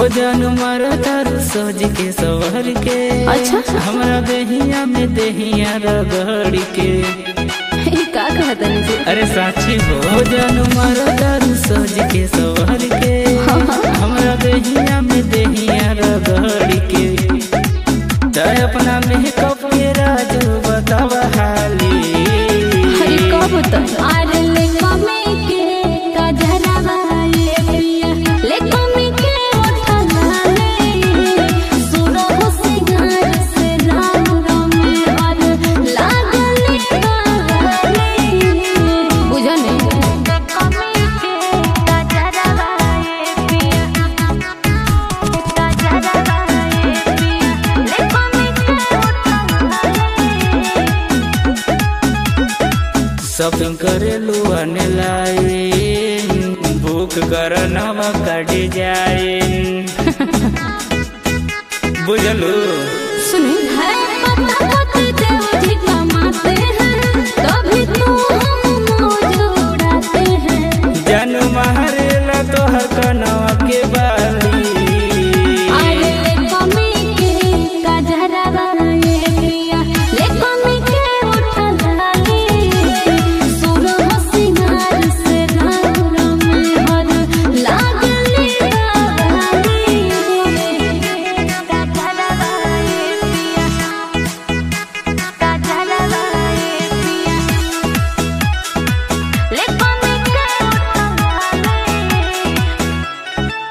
भोजन मर तारू सज के सवर के अच्छा। हमरा देहिया में देहिया रगड़ के ई का कहत जी अरे साची भोजन मर तारू सज के सवर के हमरा देहिया में देहिया रगड़ के तय अपना मेकअप के राजू बताव हाली अरे कब तक अरे ले कमी के कजरवा ये पिया ले कमी के उठला ले सुनो सिंगार से राम राम और लागले गाले बुझने कमी के कजरवा ये पिया कजरवा ये पिया ले कमी के उठला शॉपिंग करेलू आने लाए बुक कर नवा कट जाए बुझलू सुने है पता पता देव जी कमाते हैं तभी तो हम मौज उड़ाते हैं जन मारेला तोहर कनवा के बाली अरे ले कमी के कजरवा ये पिया ले कमी के उठला ले सुनो सिंगार से राम राम हर लागले गाली कजरवा ये पिया कजरवा ये पिया ले कमी के उठला ले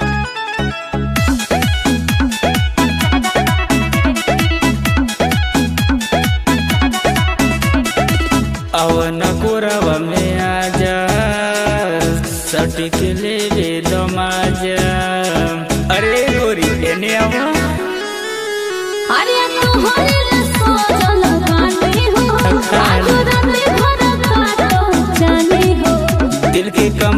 अवन कोरवा में आजा सटिक ले दमाजा अरे गोरी एने आवा अरे तोहरे ला सोचल बानी हो आज रात भर काटो जानी हो दिल के कम